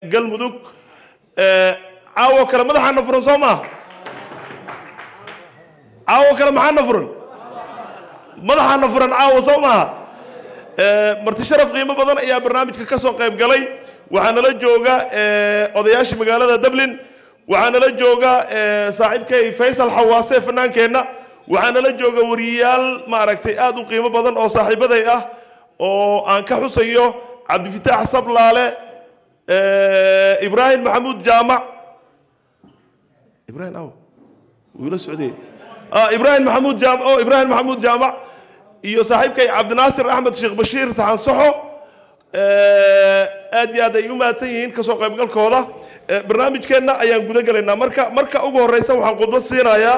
galmudug caawo kale madaxaana furan soo maaha caawo kale maxaana furan madaxaana furan caawo soo maaha marti sharaf qiimo badan ayaa barnaamijka ka soo qayb galay waxaa nala jooga odayaashii magaalada dublin waxaa nala jooga saaxiibkay faysal xawaase fanaankeenna waxaa nala jooga wariyayaal maaragtay aad u qiimo badan oo saaxiibaday ah oo aan ka xusayo cabdifitaax sablaale ibraahim maxamuud jaamac ibraahim aw wuu ila socday ibraahim maxamuud jaamac oo ibraahim maxamuud jaamac iyo saaxiibkay cabdinaasir axmed sheekh bashiir saxan saxo aad iyo aad ay u mahadsan yihiin kasoo qaybgalkooda barnaamijkeenna ayaan guda gelaynaa marka marka ugu horeysa waxaan khudbad siinayaa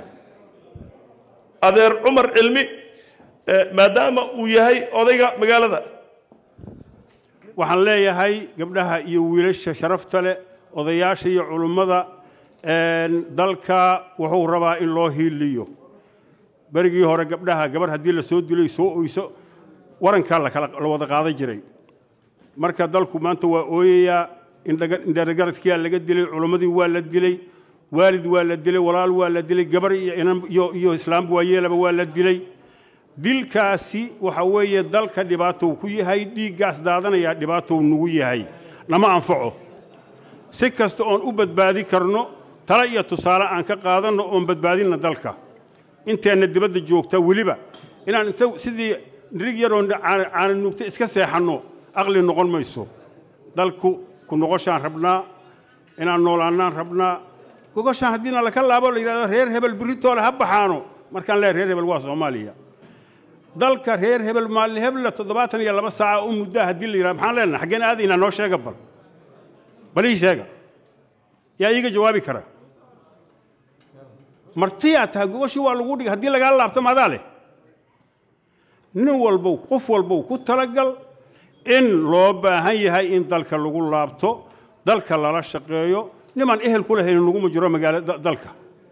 adeer cumar cilmi maadaama uu yahay odayga magaalada waxaan leeyahay gabdhaha iyo wiilasha sharafta leh odayaasha iyo culummada dalka wuxuu rabaa in loo hiiliyo berigii hore gabdhaha gabar haddii la soo dilay soo oyso warankaa la wada qaadan jiray marka dalku maanta waa ooyayaa indharagaradkiyaa laga dilay culummadii waa la dilay waalid waa la dilay walaal waa la dilay gabar iyo islaamba waayeelaba waa la dilay dilkaasi waxa weeye dalka dhibaatou ku yahay dhiiggaas daadanayaa dhibaatou nugu yahay nama anfaco si kasta oon u badbaadi karno tale iyo tusaale aan ka qaadanno oon badbaadinna dalka inteenna dibadda joogta weliba inaan inta sidii nirig yaroon caana nuugta iska seexanno aqli noqon mayso dalku ku noqoshaan rabnaa inaan noolaannaan rabnaa gogoshaan haddiina laka laabo la yidhahdo reer hebel biritoole ha baxaano markaan leehay reer hebel waa soomaaliya dalka reer hebel maalin hebla toddobaatan iyo laba saaca u muddaa haddii la yidhahdo maxaan leenahay xaggeen aadaynaa noo sheega bal bal ii sheega yaa iiga jawaabi kara martiyaa tahay gogoshii waa lagu dhigay haddii lagaa laabto maadaa leh nin walbow qof walbow ku talagal in loo baahan yahay in dalka lagu laabto dalka lala shaqeeyo nimaan ehel ku lahayn naguma jiro magaalo dalka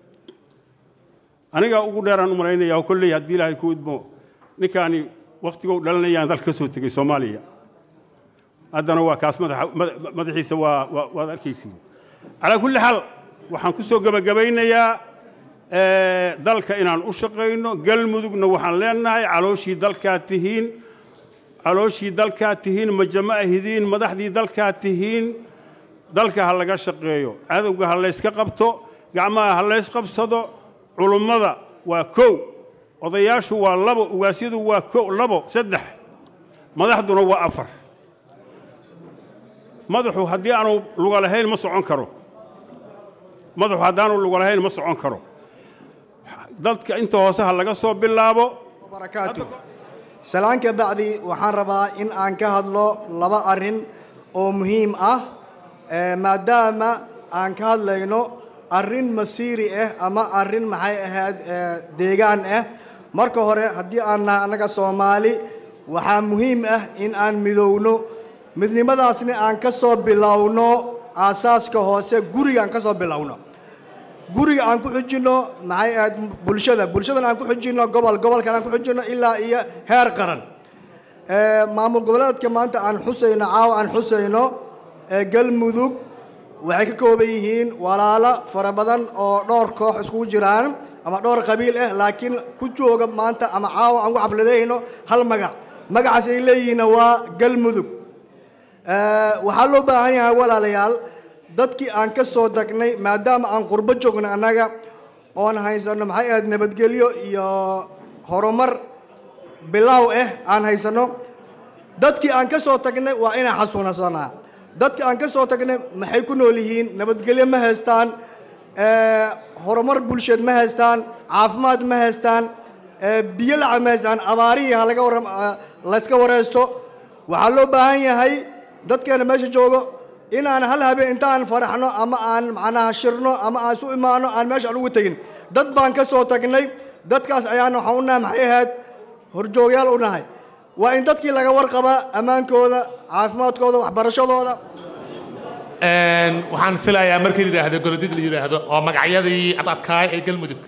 anigaa ugu dheeraan u malaynaya kolley haddii ilaahay ku idmo ninkaani wakhtigou dhalanayaan dalka ka soo tegey soomaaliya haddana waa kaas madaxiisa waa waad arkaysiin calaa kulli xaal waxaan ku soo gebagabaynayaa dalka inaan u shaqayno galmudugna waxaan leenahay calooshii dalkaa tihiin calooshii dalkaa tihiin majama ahidiin madaxdii dalkaa tihiin dalka ha laga shaqeeyo cadowga ha layska qabto gacmaha ha lays qabsado culummada waa kow odayaashu waa labo ugaasyadu waa kow labo saddex madaxduna waa afar madaxu haddii aanu luga lahayn ma socon karo madaxu haddaanu luga lahayn ma socon karo dadka inta hoose ha laga soo bilaabo barakaatu salaanka bacdi waxaan rabaa in aan ka hadlo laba arrin oo muhiim ah maadaama aan ka hadlayno arrin masiiri ah ama arrin maxay ahayd deegaan ah marka hore haddii aan nahay annaga soomaali waxaa muhiim ah in aan midowno midnimadaasna aan ka soo bilowno aasaaska hoose guriga aan ka soo bilowno guriga aan ku xujinno maxay ahayd bulshada bulshadan aan ku xujinno gobol gobolkan aan ku xujinno ilaa iyo heer qaran maamul goboleedka maanta aan xusayno caawa aan xusayno galmudug waxay ka kooban yihiin walaalo fara badan oo dhowr koox iskugu jiraan ama dhowr qabiil ah laakiin ku jooga maanta ama caawa aan ku xafladayno hal magac magacaas ay leeyihiinna waa galmudug waxaa loo baahan yahay walaalayaal dadkii aan ka soo tagnay maadaama aan qurbo joogno annaga oon haysanno maxay ahayd nabadgelyo iyo horumar bilaaw ah aan haysanno dadkii aan ka soo tagnay waa inaan xasuunasanaa dadkii aan ka soo tagnay maxay ku nool yihiin nabadgelyo ma haystaan horumar bulsheed ma haystaan caafimaad ma haystaan biyo lacab ma haystaan abaarihii ha laga warram layska wareysto waxaa loo baahan yahay dadkeena meesha joogo inaan hal habeen intaan faraxno ama aan macnaha shirno ama aan isu imaano aan meesha aan ugu tegin dad baan ka soo tagnay dadkaas ayaan waxaan u nahay maxay ahayd horjoogyaal u nahay waa in dadkii laga warqabaa ammaankooda caafimaadkooda waxbarashadooda waxaan filayaa markii la yidhaahdo gorodid la yidhaahdo oo magacyadii adadkaay ee galmudug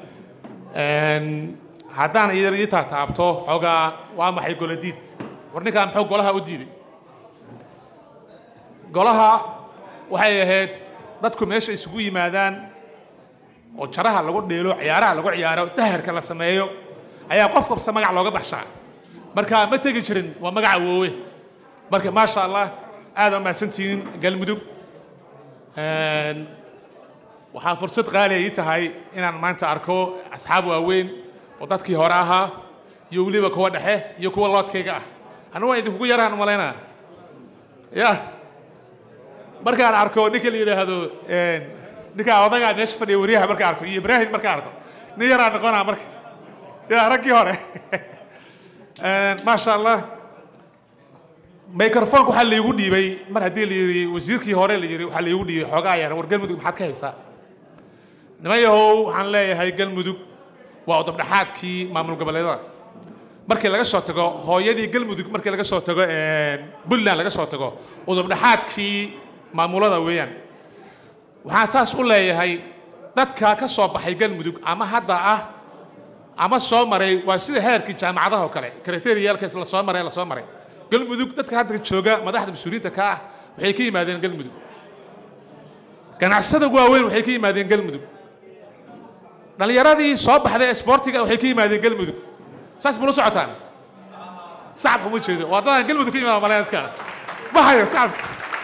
haddaan iyar ii taataabto xoogaa waa maxay golodiid war ninkaa muxuu golaha u diiday golaha waxay ahayd dadku meesha isugu yimaadaan oo jaraha lagu dheelo ciyaaraha lagu ciyaaro daharka la sameeyo ayaa qof kasta magac looga baxshaa marka ma tegi jirin waa magaca woowe marka maasha allah aad aa mahadsantihiin galmudug Een, waxaa fursad qaali ii tahay inaan maanta arko asxaab waaweyn oo dadkii hore ahaa iyo weliba kuwa dhexe iyo kuwa loodkayga ah anigu waan idinkugu yaraan malaynaa ya markaan arko ninka la yidhaahdo een, ninka odagaa meesha fadhiya wariyaha markaan arko iyo ibraahim markaan arko nin yaraan noqonaa marka ya raggii hore Een, maasha allah microfonka waxaa laygu dhiibay mar haddii la yidhi wasiirkii hore la yidhi waxaa laygu dhiibay xoogaa yar war galmudug maxaad ka haysaa niman yahow waxaan leeyahay galmudug waa udabdhaxaadkii maamul goboleedada markii laga soo tago hooyadii galmudug markii laga soo tago een, puntland laga soo tago udabdhaxaadkii maamulada weeyaan waxaan taas u leeyahay dadka ka soo baxay galmudug ama hadda ah ama soo maray waa sida heerkii jaamacadaha oo kale kriteriyaalkaas la soo maray la soo maray galmudug dadka hadda jooga madaxda mas-uuliyiinta ka ah waxay ka yimaadeen galmudug ganacsada waaweyn waxay ka yimaadeen galmudug dhallinyaradii soo baxday ee isboortiga waxay ka yimaadeen galmudug saas mula socotaan sacabka uma jeedo waa dadaan galmudug ka yimaada malayn dadka ma hayo sacabka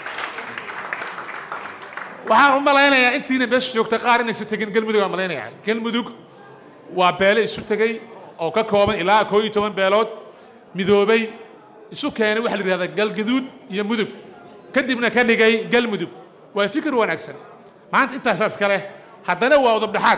waxaan u malaynayaa intiina meesha joogta qaar inaysan tegin galmudug aan malaynayaa galmudug waa beele isu tegey oo ka kooban ilaa koo iyo toban beelood midoobay isu keenay waxaa la yidhahdaa galgaduud iyo mudug kadibna ka dhigay galmudug waa fikir wanaagsan maanta intaasaas kale haddana waa udabdhaxaad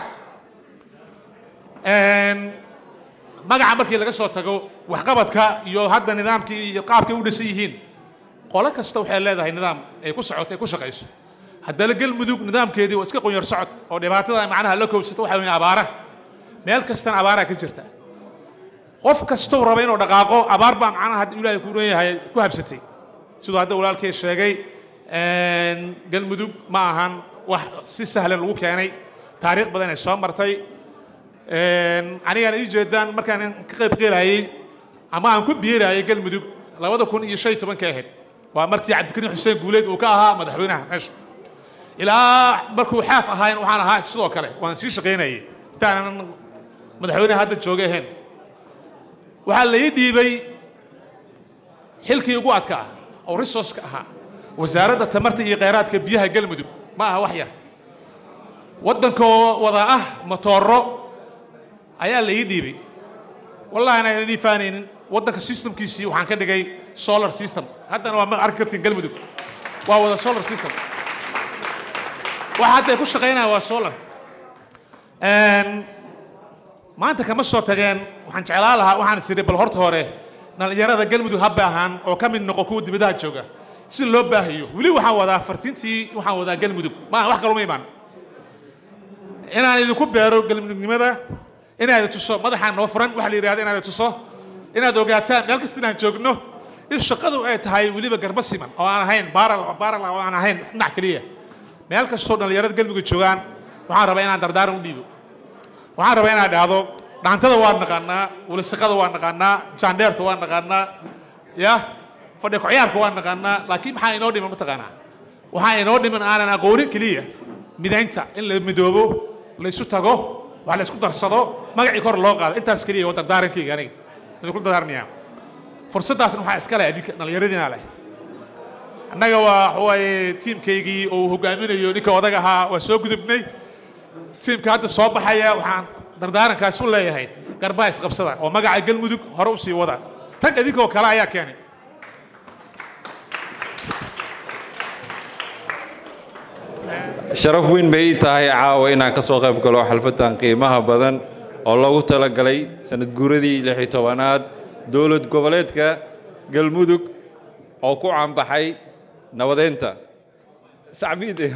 Een, magaca markii laga soo tago waxqabadka iyo hadda nidaamkii iyo qaabkay u dhisan yihiin qolo kasta waxay leedahay nidaam ay ku socoto ay ku shaqayso haddana galmudug nidaamkeedii waa iska qunyar socod oo dhibaatada macnaha la koobsato waxaa weeye abaara meel kastana abaaraa ka jirta qof kastou raba inuu dhaqaaqo abaar baa macnaha hadda ilaahay ku leeyahay ku habsatay siduu hadda walaalkay sheegay een, galmudug ma ahan wax si sahlan lagu keenay taariikh badan ay soo martay Een, anigaan ii jeedaan markaan ka qayb qeelayay ama aan ku biirayay galmudug labada kun iyo shan iyo tobanka ahayd waa markii cabdikariin xuseen guuleed uu ka ahaa madaxweynaha meesha ilaa markuu xaaf ahayn waxaan ahaa sidoo kale waan sii shaqaynayay intaanan madaxweynaha hadda jooga ahayn waxaa la ii dhiibay xilkii ugu adka ah oo resourceka ahaa wasaaradda tamarta iyo kheyraadka biyaha galmudug ma aha wax yar waddankoo wada ah matooro ayaa la ii dhiibay wallahi anaan idin faanaynin waddanka systemkiisii waxaan ka dhigay solar system haddana waa ma arki kartiin galmudug waa wada solar system waxa hadda ay ku shaqaynaya waa solar Een, maanta kama soo tageen waxaan jeclaan lahaa waxaan is idhi bal horta hore dhallinyarada galmudug ha baahan oo ka mid noqo kuwa dibadaha jooga si loo baahiyo weli waxaan wadaa fartintii waxaan wadaa galmudug maaha wax kaluma imaan inaan idinku beero galmudugnimada inaad tuso madaxaa noo furan waxa la yidhahda inaad tuso inaad ogaataan meel kasta inaan joogno in shaqadu ay tahay weliba garba siman oo aan ahayn baaral baaral oo aan ahayn dhinac keliya meel kastoo dhallinyarada galmudug joogaan waxaan rabaa inaan dardaaran u dhiibo waxaan rabaa inaan dhahdo dhaantada waa naqaanaa walisaqada waa naqaanaa jaandheerta waa naqaanaa ya fadhi ku-ciyaarka waa naqaanaa laakiin maxaa inoo dhiman mataqaanaa waxaa inoo dhiman aanan aqoonin keliya midaynta in la midoobo la isu tago wax la isku darsado magacii kor loo qaado intaas keliya waa dardaarankayga aniga idinku dardaarmaya fursaddaasna waxaa iska leh adinka dhallinyaradiina leh annaga waa waxawaaye tiimkaygii oo uu hogaaminayo ninka odag ahaa waa soo gudubnay tiimka hadda soo baxaya waxaan dardaarankaas u leeyahay garbaa isqabsada oo magaca galmudug hore u sii wada rag adinkoo kale ayaa keenay sharaf weyn bay ii tahay caawa inaan ka soo qayb galo xalfadan qiimaha badan oo loogu talagalay sanad guuradii lix iyo tobanaad dowlad goboleedka galmudug oo ku caanbaxay nabadeynta sacbiide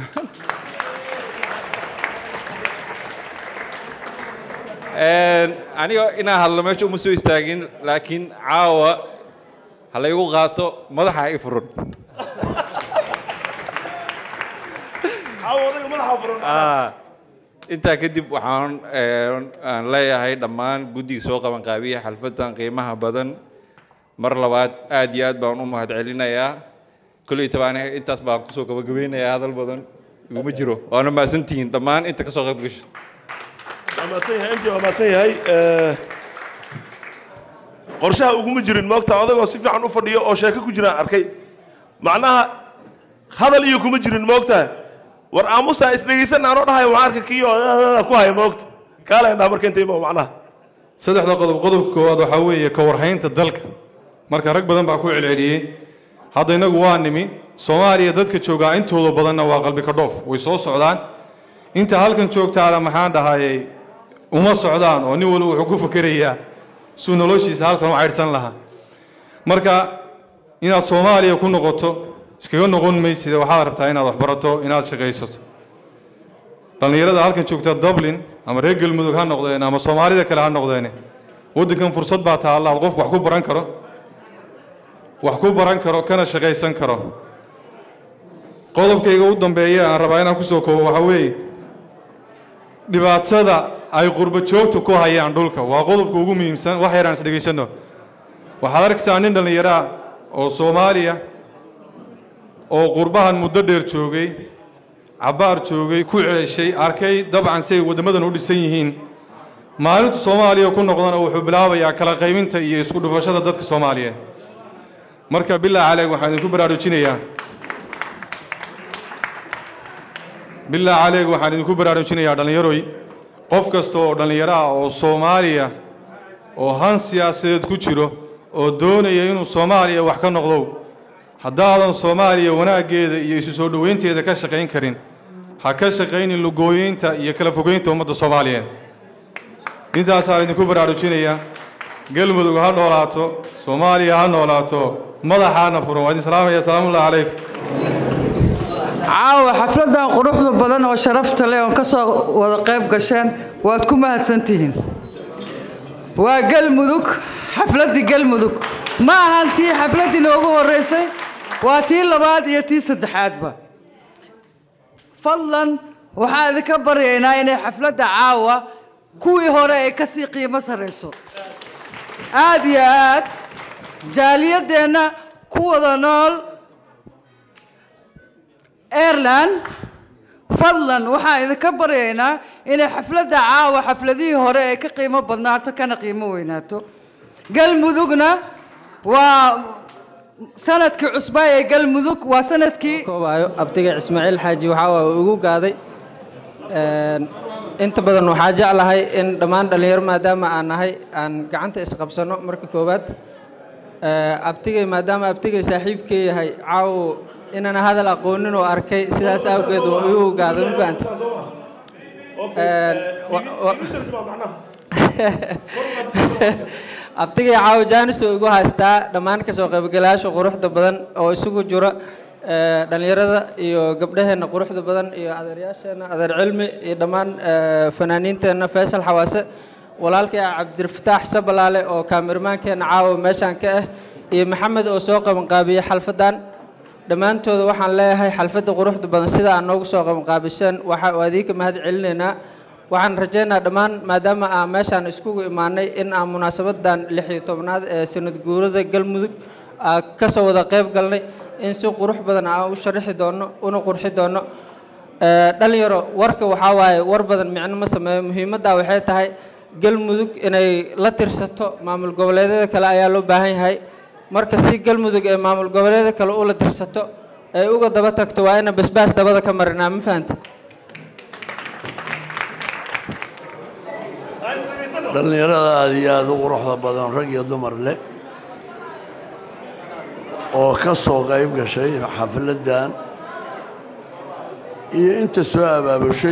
aniga inaan hadlo meesha uma soo istaagin laakiin caawa ha laygu qaato madaxa i furan Ah, intaa kadib waxaan eh, aan leeyahay dhammaan guddiga soo qaban qaabiya xalfadan qiimaha badan mar labaad aad iyo aad baan u mahadcelinayaa kolley tabaani intaas baa kusoo gabagabeynaya hadal badan iguma jiro waana mahadsantihiin dhammaan inta ka soo qayb gashay waa mahadsan yahay mj waa mahadsan yahay Eh, qorshaha uguma jirin moogta odagoo si fiican u fadhiyo oo sheeko ku jiraan arkay macnaha hadal iyo kuma jirin moogta war aamusa isdhegaysan aanoo dhahay waxaan arka kiyo ku haya moogta kaalaynaa marka intayma macnaha saddexda qodob qodobka koowaad waxaa weeye ka warhaynta dalka marka rag badan baa ku celceliyey hadda innagu waa nimi soomaaliya dadka joogaa intooda badanna waa qalbi ka dhoof way soo socdaan inta halkan joogtaana maxaan dhahayay uma socdaan oo nin walba wuxuu ku fakerayaa suu noloshiisa halkan u caydhsan lahaa marka inaad soomaaliya ku noqoto iskaga noqon maysida waxaad rabtaa inaad waxbarato inaad shaqaysato dhallinyarada halkan joogta dublin ama reer galmudug ha noqdeen ama soomaalida kale ha noqdeen waddankan fursad baa taalla aad qofku wax ku baran karo wax ku baran karo kana shaqaysan karo qodobkayga u dambeeya aan rabaa inaan kusoo koobo waxaa weeye dhibaatada ay qurbo joogtu ku hayaan dhulka waa qodobka ugu muhiimsan wax yaraan is dhegaysanno waxaad arkaysaa nin dhallinyaro ah oo soomaaliya oo qurbahan muddo dheer joogay cabbaar joogay ku ceeshay arkay dabcan si ay waddamadan u dhisan yihiin maalintu soomaaliya ku noqdana wuxuu bilaabayaa kala qaybinta iyo isku dhufashada dadka soomaaliyeed marka bilaa caleeg waxaan idinku baraarujinayaa bilaa caleeg waxaan idinku baraarujinayaa dhallinyaroy qof kasta oo dhallinyaro ah oo soomaaliya oo han siyaasadeed ku jiro oo doonaya inuu soomaaliya wax ka noqdo haddaadan soomaaliya wanaaggeeda iyo isu soo dhoweynteeda ka shaqayn karin ha ka shaqaynin lugooyeynta iyo kala fogeynta ummadda soomaaliyeed intaasaan idinku baraarujinayaa galmudug ha noolaato soomaaliya ha noolaato madaxaana furan waa idin salaamaya salaamullahi calaykum caawa xafladan quruxda badan oo sharafta leh oon ka soo wada qayb gasheen waad ku mahadsantihiin waa galmudug xafladdii galmudug ma ahan tii xafladdii noogu horreysay waa tii labaad iyo tii saddexaadba fadlan waxaan idinka baryaynaa inay xafladda caawa kuwii hore ay ka sii qiimo sarrayso aad iyo aad jaaliyadeenna ku wada nool airland fadlan waxaan idinka baryaynaa inay xafladda caawa xafladihii hore ay ka qiimo badnaato kana qiimo weynaato galmudugna waa sanadkii cusbaa ee galmudug waa sanadkii koobayo abtiga ismaaciil xaaji waxaa waa ugu gaaday Een, inta badan waxaa jeclahay in dhammaan dhallinyaro maadaama aan nahay aan gacanta isqabsano marka koowaad Ee, abtigay maadaama abtigay saaxiibkay yahay caawo inaan hadal aqoonin oo arkay sidaas awgeed waa igu gaaday ma fahanta Een, wa- wa- abtigay caawo jaanis oo igu haystaa dhammaan kasoo qaybgalayaasha quruxda badan oo isugu jira ee, dhallinyarada iyo gabdhaheenna quruxda badan iyo adeeryaasheenna adeer cilmi iyo dhammaan ee, fanaaniinteenna faysal xawaase walaalkay cabdirfataax sabalaale oo kaamirmaankeenna caawa meeshaan ka ah iyo maxamed oo soo qabanqaabiyey xalfadan dhammaantooda waxaan leeyahay xalfadda quruxda badan sida aad noogu soo qabanqaabiseen waxa waa idinka mahad celinaynaa waxaan rajaynayaa dhammaan maadaama aan meeshaan iskugu imaanay in aan munaasabadan lix iyo tobnaad ee sanad guurada galmudug aan ka soo wada qayb galnay in si qurux badan aan u sharaxi doono una qurxi doono Ee, dhalinyaro warka waxaa waaye war badan micno ma sameeyo muhiimadda waxay tahay galmudug inay la tirsato maamul goboleedyada kale ayaa loo baahan yahay marka si galmudug ee maamul goboleedyada kale ula tirsato ay uga daba tagto waa inaan basbaas dabada ka marinaa ma fahanta dhallinyarada aad iyo aada u quruxda badan rag iyo dumar leh oo ka soo qayb gashay xafladdan iyo inta soo abaabushay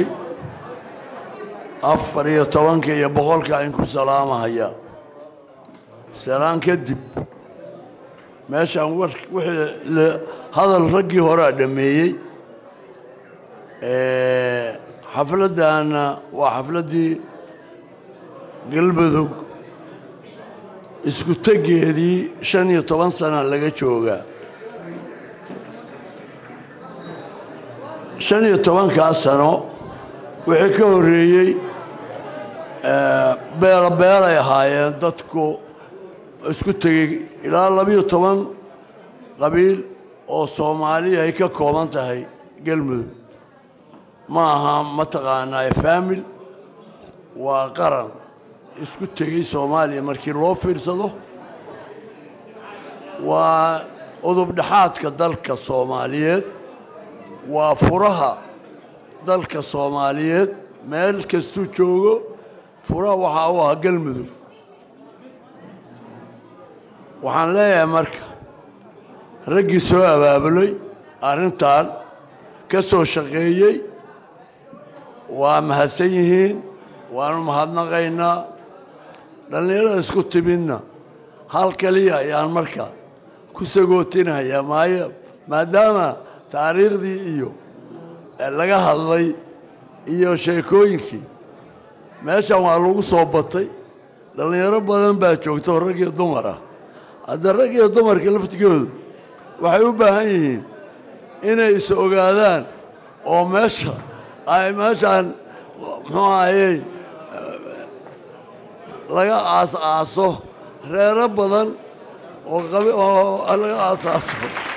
afar iyo tobanka iyo boqolka in ku salaamahaya salaan kadib meeshaan war wixii la- hadal raggii horea dhammeeyey Ee, xafladdaanna waa xafladdii galmudug isku teggeedii shan iyo toban sana laga joogaa shan iyo tobankaas sano wixii ka horreeyey ee, beela beelay ahaayeen dadku isku tegey ilaa labiyo toban qabiil oo soomaaliya ay ka kooban tahay galmudug ma aha mataqaanaa faamil waa qaran isku tegey soomaaliya markii loo fiirsado waa udubdhexaadka dalka soomaaliyeed waa furaha dalka soomaaliyeed meel kastuu joogo furaha waxaa u ah galmudug waxaan leeyahay marka raggii soo abaabulay arrintan ka soo shaqeeyey waa mahadsan yihiin waanu mahadnaqaynaa dhallinyarada isku timidna hal kaliya ayaan marka ku sagootinaya maayo maadaama taariikhdii iyo laga hadlay iyo sheekooyinkii meeshan waa lagu soo batay dhallinyaro badan baa joogta oo rag iyo dumar ah hadda rag iyo dumarka laftigoodu waxay u baahan yihiin inay is ogaadaan oo meesha ay meeshaan muxuu ahayey laga aas-aaso reero badan oo qabi oo laga aasaaso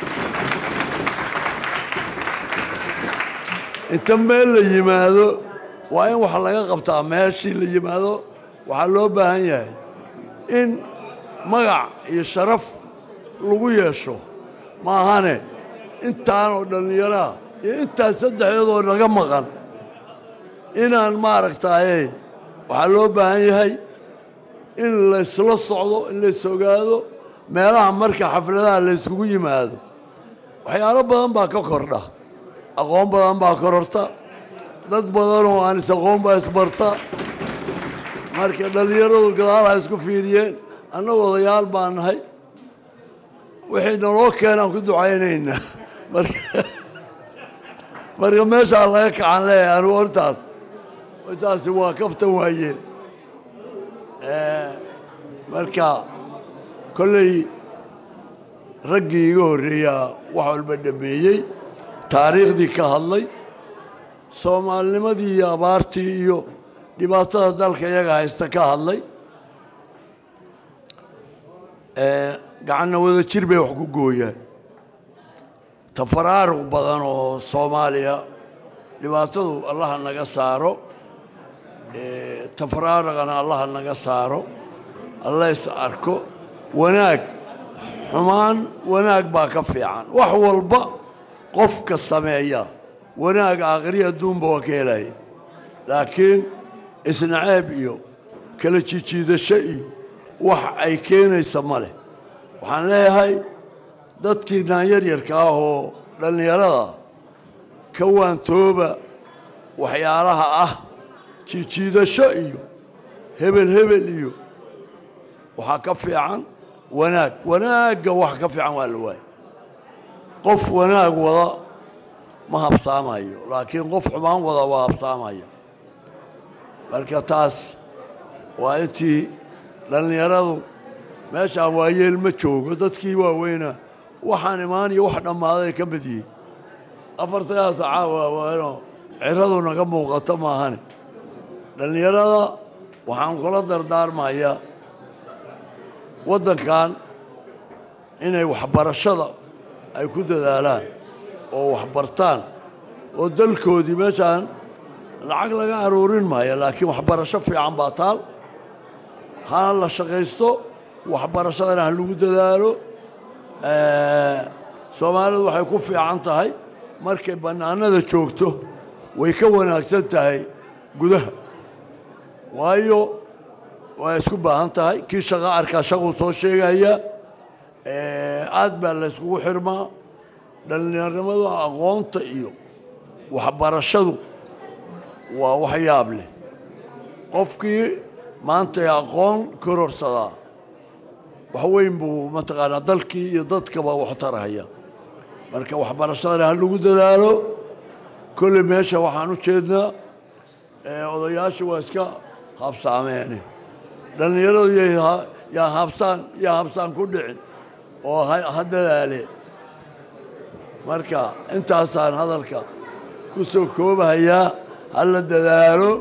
inta meel la yimaado waa in wax laga qabtaa meeshii la yimaado waxaa loo baahan yahay in magac iyo sharaf lagu yeesho maahane intaan oo dhallinyaraha iyo intaas saddexdeedoo naga maqan inaan maaragtaaye waxaa loo baahan yahay in laysla socdo in lays ogaado meelaha marka xafladaha layskugu yimaado waxyaalo badan baa ka kordha aqoon badan baa kororta dad badanoo aan is aqoon baa isbarta marka dhallinyaradu gadaalaha isku fiiriyeen annagu odayaal baa nahay wixii naloo keenaan ku ducaynaynaa marka marka meeshaa laga kacan leeyahay anugu hortaas hortaasi waa kaftan waayeen marka kolley raggii iga horreeyaa wax walba dhameeyey taariikhdii ka hadlay soomaalinimadii iyo abaartii iyo dhibaatada dalka iyaga haysta ka hadlay gacanna wada jir bay wax ku gooyaan tafaraaruq badan oo soomaaliya dhibaatadu allaha naga saaro tafaraaruqana allaha naga saaro alla is arko wanaag xumaan wanaag baa ka fiican wax walba qofka sameeya wanaag aakhiri adduunba waa ka helaya laakiin isnaceeb iyo kala jijiidasho iyo wax ay keenaysa ma leh waxaan leeyahay dadkii naanyar-yarka ah oo dhallinyarada ka waantooba waxyaalaha ah jijiidasho iyo hebel hebel iyo waxaa ka fiican wanaag wanaagga wax ka fiican waa la waaya qof wanaag wada ma habsaamayo laakiin qof xumaan wada waa habsaamaya marka taas waa intii dhallinyaradu meeshaan waayeel ma joogo dadkii waaweyna waxaan imaan iyo wax dhammaaday ka mid yihiin afar sagaal saaca waawaano ciradu naga muuqato maahane dhallinyarada waxaan kula dardaarmayaa waddankan inay waxbarashada ay ku dadaalaan oo waxbartaan oo dalkoodii meeshaan lacag laga aruurin maayo laakiin waxbarasho fiican baa taal hana la shaqaysto waxbarashadana ha lagu dadaalo soomaalidu waxay ku fiican tahay markay bannaanada joogto way ka wanaagsan tahay gudaha waayo waa isku baahan tahay kii shaqo arkaa shaquu soo sheegaya aad baa la yskugu xirmaa dhallinyarnimadu aqoonta iyo waxbarashadu waa wax yaab leh qofkii maanta aqoon kororsadaa wax weyn buu mataqaanaa dalkii iyo dadkaba wax tarahaya marka waxbarashadana ha lagu dadaalo kolley meesha waxaan u jeednaa odayaasha waa iska habsaameene dhallinyaradu yaa habsaan yaa habsaan ku dhicin oo ha dadaaleen marka intaasaan hadalka ku soo koobahayaa ha la dadaalo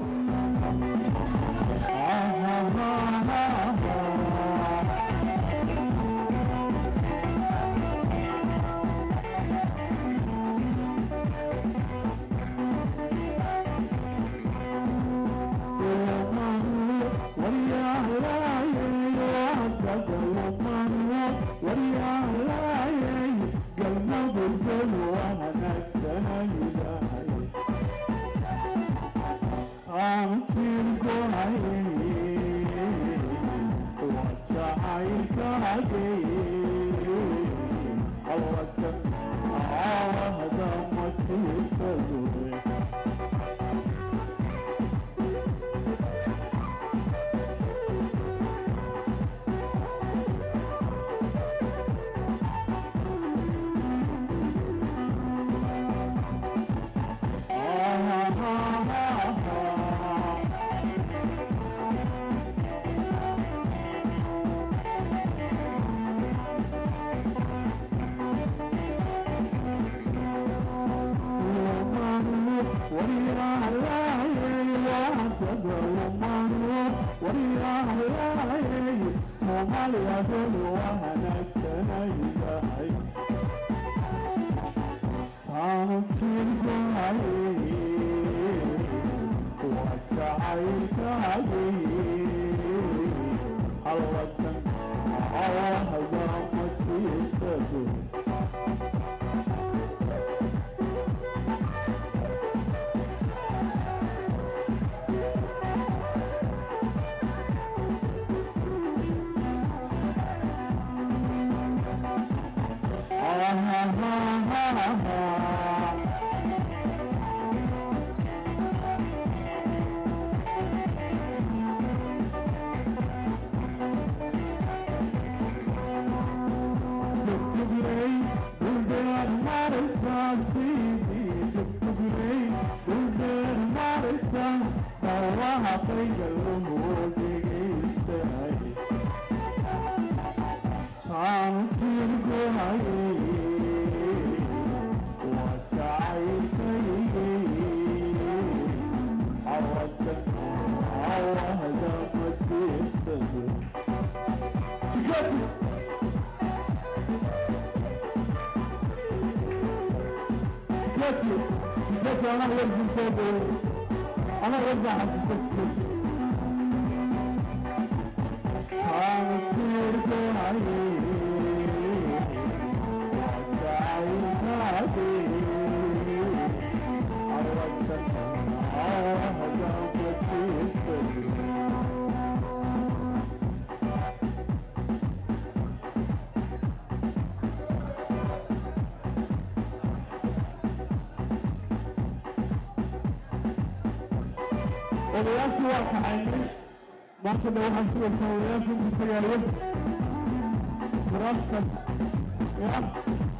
odayaashii waa kaxaynay maanta dha waxaan sugaysaa odayaashu intu tagaayo kuraastan ya